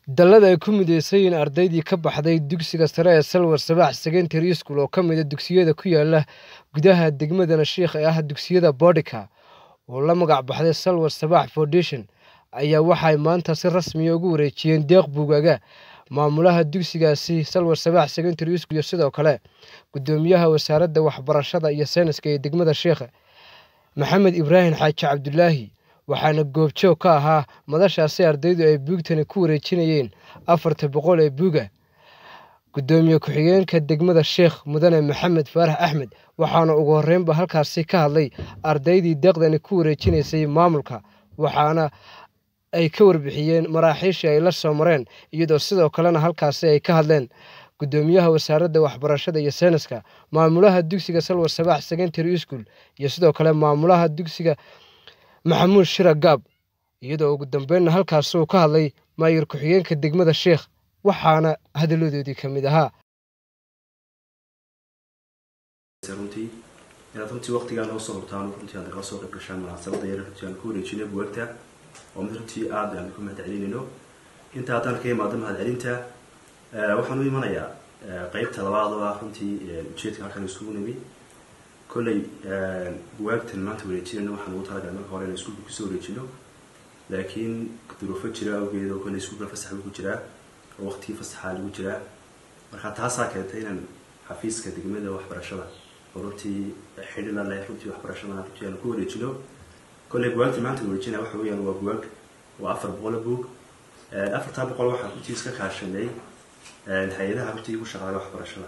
dallada ay ku mideysan yihiin ardaydii ka baxday dugsiga sare ee salwar sabaax secondary school oo ka mid a dugsiyada ku yaala gudaha degmada nashiikh ee ah dugsiyada boodhika oo la magac baxday salwar sabaax foundation ayaa waxay maanta si rasmiya ugu wareejiyeen deeq buugaga maamulaha dugsigaasi salwar sabaax secondary school iyo sidoo kale gudoomiyaha wasaaradda waxbarashada iyo sayniska ee degmada sheikha maxamed ibraahim xaaji cabdulaahi waxaana goobjoog ka ahaa madashaasi ardaydu ay buugtani ku wareejinayeen afarta boqol ee buuga gudoomiye ku-xigeenka degmada sheekh mudane maxamed faarax axmed waxaana ugu horreynba halkaasi ka hadlay ardaydii deeqdani ku wareejinaysay maamulka waxaana ay ka warbixiyeen maraaxiishii ay la soo mareen iyadoo sidoo kalena halkaasi ay ka hadleen gudoomiyaha wasaaradda waxbarashada iyo sayniska maamulaha dugsiga salwar sabaax secondary school iyo sidoo kale maamulaha dugsiga maxamuud shira gaab iyadoo ugu dambeynna halkaas uu ka hadlay maayir ku-xigeenka degmada sheekh waxaana hadalladoodii ka mid ahaa runtii inaad runtii waqtigaan noo soo hurtaan runtii aad nagala soo qayb gashaan munaasabada yar runtii aan ku wareejinay buwagta oo mid runtii aada aan ku mahad celinayno inta haddaan ka imaado mahad celinta waxaan u imanayaa qeybta labaad oo ah runtii ujeedka halkan isugu nimi kolley buwaagtan maanta wareejinayno waxaan ugu talagalay marka hore inaan iskuulka kusoo wareejino laakiin duruufo jira awgeed oo kolley iskuulka fasax buu ku jiraa oo waqtigii fasaxaa lagu jiraa marka taasaa keentay inaan xafiiska degmada waxbarashada oo runtii xidhila leh runtii waxbarashadana runtii aan ku wareejino kolley buwaagta maanta wareejinaya waxa weeyaan waa buwaag waa afar boqol buug afartaa boqol waxaan runtii iska kaashanay hay-adaha runtii ku shaqaala waxbarashada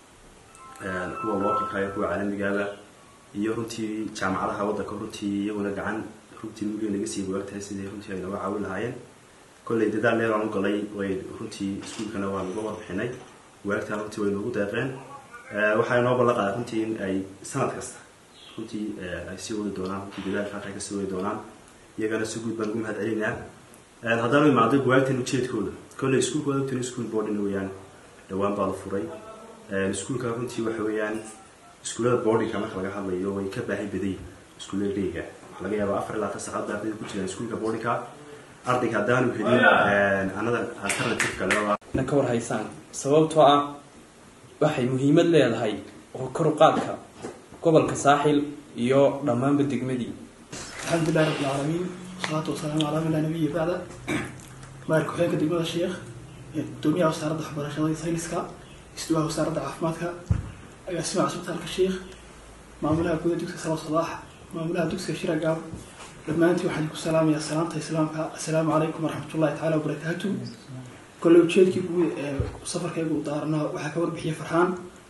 kuwa localka iyo kuwa caalamigaaba iyo runtii jaamacadaha waddanka runtii iyaguna gacan runtii muliya naga sii buwaagtahay sidii runtii ay nooga caawin lahaayeen kolley dadaal dheer aan u galay way runtii iskuulkana waa naga warbixinay buwaagtaa runtii way noogu deeqeen waxaa inoo ballan qaaday runtii in ay sanad kasta runtii ay sii wadi doonaan runtii dadaalka halka ay kasii wadi doonaan iyagana si guud baan ugu mahad celinaa haddaanu imaado buwaagtan ujeedkooda kolley iskuulka wadaagtuna school boarding weeyaan dhowaan baa la furay iskuulka runtii waxa weeyaan iskuullada boardingka marka laga hadlayo way ka baahi baday iskuullada dheyga waxaa laga yaabaa afar ilaa tan saacad ardayda ku jiraan iskuulka boardingka ardayga haddaanu helin another alternative kale na ka war haysaan sababtoo ah waxay muhiimad leedahay oo kor u qaadka gobolka saaxil iyo dhammaanba degmadii alxamdulilahi rabbi alcaalamiin wasalaatu wasalaamu calaa man laa nabiya bacda maayir ku-xigeenka degmada sheekh gudoomiyaha wasaaradda waxbarashada iyo sayniska isduwaha wasaaradda caafimaadka agaasimaha cusbitaalka sheekh maamulaha guda dugsiga salo sadaax maamulaha dugsiga shira gaab dhammaantii waxaan ku salaamayaa salaamta islaamka assalaamu calaykum waraxmatullahi tacaala wabarakaatu kolley ujeedkii guud ee safarkaygu u daaranaa waxaa ka warbixiyay farxaan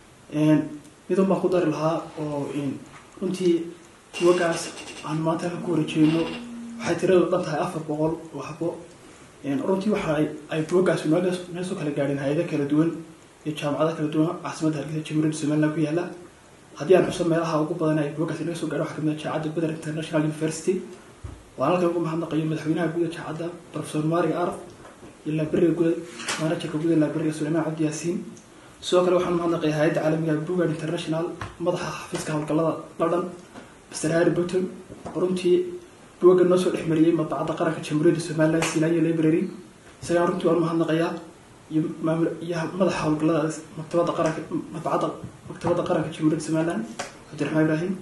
midun baan ku dari lahaa oo runtii buwagaas aan maanta halka ku warejeeno waxay tiradu dhan tahay afar boqol oo xabo runtii waxa ay buwagaas noo soo kala gaadheen hay-ado kala duwan iyo jaamacado kala duwan caasimadda hargeysa jamhuuriyadda somaliland ku yaala haddii aan xuso meelaha ugu badan ay buwagaas naga soo gaadho waxaa kamid ah jaamacadda beder international university waan halkan ugu mahadnaqayo madaxweynaha guud ee jaamacadda professor maariga araf iyo librariga guud manajerka guud ee librariga suleymaan cabdi yaasiin sidoo kale waxaan mahadnaqaya hay-adda caalamiga bugard international madaxa xafiiska howlgallada london mr harry button runtii buwaga noo soo dhexmariyey madbacadda qaranka jamhuuriyadda somaliland silaayo library isagaan runtii waan mahadnaqayaa iyo maamul iyo madaxa howlgallada maktabadda qaranka madbacadda maktabadda qaranka jamhuuriyadda somaliland cabdiraxmaan ibraahim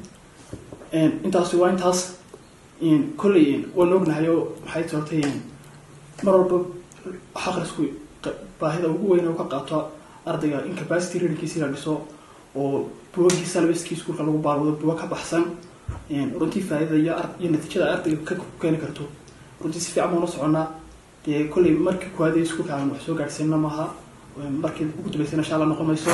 intaasi waa intaas kolley waan ognahay oo maxay soortay mar walba xaqrisku baahida ugu weyn oo ka qaato ardayga incapacity readingkiisa la dhiso oo buwagii salbaskii iskuulka lagu baalwado buwa ka baxsan runtii faa'iidada iyo iyo natiijada ardayga ka keeni karto runtii si fiican baan la soconaa dee kolley markii kuwaad ee iskuulka aan wax soo gaadhsiinna maaha markii ugu dambeysana insha allah noqon mayso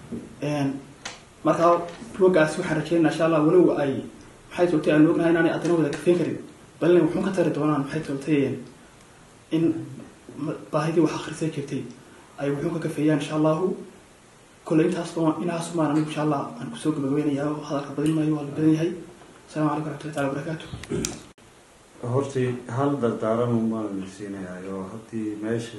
markaa buwagaasi waxaan rajeynaa insha allah walow ay maxay toltay aan ognahay inaanay adana wada kafeen karin balina wuxuun ka tari doonaan maxay toltay in baahidii wax akhrisay jirtay ay wuxuun ka kafeeyaan insha allahu kolley intaas inaas maan anigu insha allah aan kusoo gabagabeynayaa oo hadalka badin maayo waa la badan yahay asalamu calaykum waraxmatullahi taala wabarakaatu hortii hal dardaaran umaan siinayaa oo haddii meesha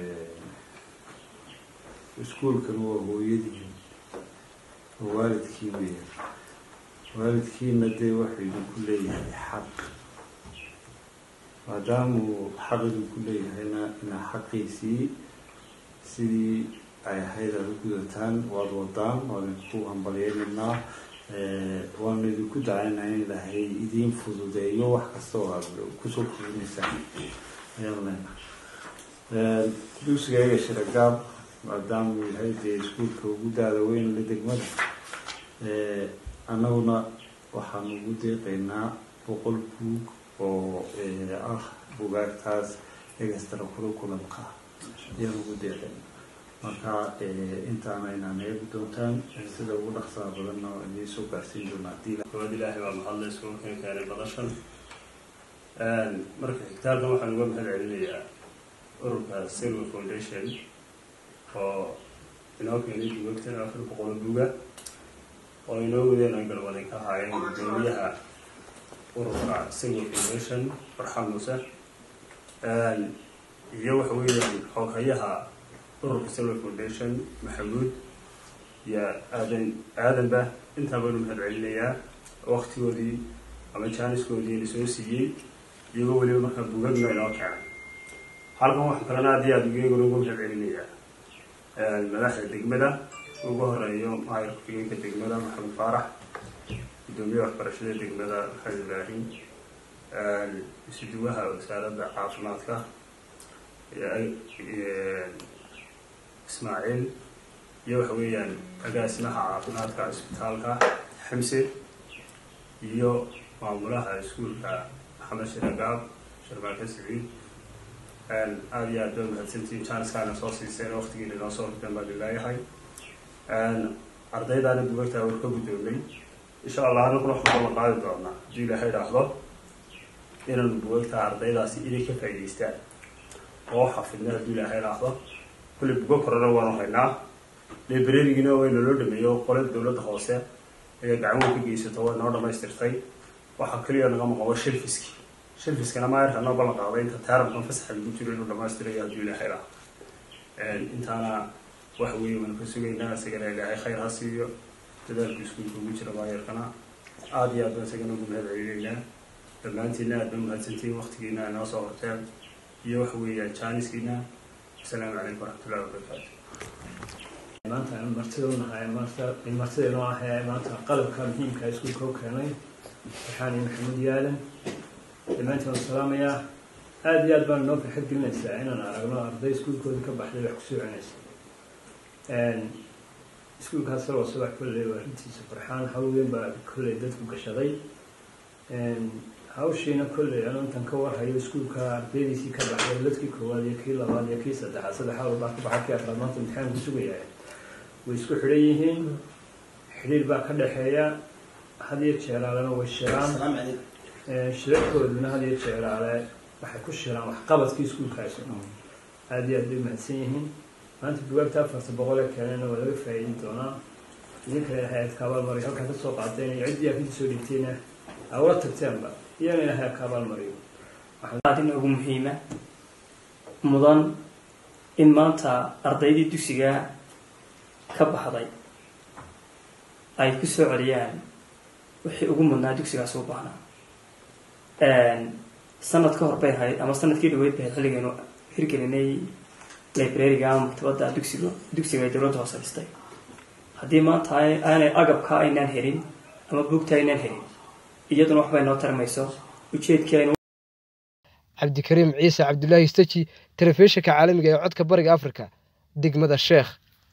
iskuulkan waa hooyadiin oo waalidkii weya waalidkiina dee waxuu idinku leeyahay xaq maadaamuu xaqiduu ku leeyahayna inaa xaqiisii sidii ay ahayd aada u gudataan waad wadaan waan idinku hambalyeynanaa waanu idinku dacaynaa in ilaahay idiin fududeeyo wax kasta oo aad kusoo kordinaysaan ayaan leenahay dugsiga eega shiragaab maadaamuu yahay dee iskuulka ugu daada weyn la degmada annaguna waxaanu ugu deeqaynaa boqol buug oo ah bugaagtaas egastara curriculumka ayaan ugu deeqayna marka intaana inaan eegi doontaan sida ugu dhaqsaha badanna oo idiin soo gaarsiin doonaa hadii gobad ilaahay baa mahadle isugu keen keenay badashan marka xigtaalkan waxaan uga mahad celinayaa ururka silver foundation oo inoo keenay buugagtan afar boqol buuga oo inoo wadeen ay galwaday ka haayeen gudoomiyaha ururka silver foundation farxan muuse iyo waxa weeyaan xoghayaha ururka silver foundation maxamuud iyo aadan aadanba intaa baynu mahad celinayaa waktigoodii ama jaaniskoodii la soo siiyey iyagoo weliba markaa bugagna inoo keenay halkan waxaa kalena aad iyo aada iyaguna ugu mahad celinayaa madaxda degmada ugu horeeyo maayar ku-xigeenka degmada maxamed faarax gudoomiyaha waxbarashada degmada maxamed ibraahim isuduwaha wasaaradda caafimaadka ismaaciil iyo waxa weeyaan agaasimaha caafimaadka cisbitaalka xamse iyo maamulaha iskuulka maxamed shiragaab sharmaake saciid aada iyo aad ba mahadsantiin janiskaana soo siiseen waktigiina inoo soo horteen baan ilaayahay ardaydaana bugagtaa war ka guddoomay insha allah anaguna waxaan kala qaadi doonaa haddii ilaahay idhaahdo inaanu bugagtaa ardaydaasi inay ka faa'idaystaan oo xafidna haddii ilaahay idhaahdo kulli bugo korana waanu haynaa librarigina way naloo dhameeyo qolada dowladda hoose ayaa gacan weyn ka geysato way noo dhamaystirtay waxaa keliya naga maqan waa shelfiski shelfiskana maayarka noo ballan qaaday inta taaramkan fasaxa lagu jiro inuu dhamaystirayo haddii ilaahay idhaahdo intaana waxa weeye waanu ka sugaynaa isagana ilaahay khayr ha siiyo dadaalku iskuulka ugu jira maayarkana aada iyo aad baan isagana ugu mahad celinaynaa dhammaantiina aad ba mahadsantiin waktigiina inoo soo horteen iyo waxa weeyaan jaaniskiina asalaamu calaykum waraxmatullahi wabarakaatu maanta aan martida unahay martida inoo ahee maanta qalabka muhiimka iskuulka u keenay waxaan maxamed yaalan dhammaantiin waan salaamayaa aada iyo aad baan inoo farxad gelinaysaa inaan aragno arday iskuulkooda ka baxday wax kusoo cenaysa iskuulkaas salwa subax kolley waa arrintiisa farxaan haween baa kolley dadku gashaday hawshiina kolley anu intan ka warhayo iskuulka ardaydiisii ka baxday ladkii koowaad iyo kii labaad iyo kii saddexaad saddexaad walbaa ka baxay kii afraad maanta imtixaanku sugayaa way isku xidhan yihiin xidhiir baa ka dhexeeya had iyo jeeraalena way shiraan shirarkooduna had iyo jeeraale waxay ku shiraan waxqabadkii iskuulkaasi aada iyo aad bay mahadsan yihiin maanta bugaagta afarta boqol ee keenena waa laga faa'iidi doonaa idinka ilaahay aad kaabaal mariyo halkan ka soo qaateen iyo ciddii aad kasoo dhigtayna aa ula tagteenba iyana ilaahay aad kaabaal mariyo adina ugu muhiima mudan in maanta ardaydii dugsiga ka baxday ay ku soo celiyaan wixii ugu mudnaa dugsigaas u baahnaa sanad ka hor bay ahayd ama sanadkii dhaweyd bay ahayd xilligaynu hirgelinay librariga ama maktabadda dugsiga dugsiga ay dowladda hoose dhistay haddii maanta aanay agabka aynaan helin ama buugta aynaan helin iyaduna waxbay noo tarmayso ujeedkii aynu cabdikariim ciise cabdulaahi staji telefishinka caalamiga ee codka bariga afrika degmada sheekh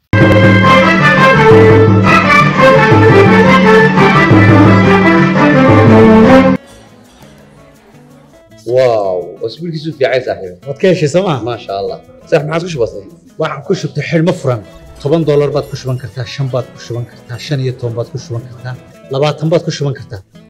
واو اسبوعك في عايز صاحبي waad ka heshay sooma ما شاء الله صح ما عادش بسيط waxaan ku shubtay xidhmo furan toban doolar baad ku shuban kartaa shan baad ku shuban kartaa shan iyo toban baad ku shuban kartaa labaatan baad ku shuban kartaa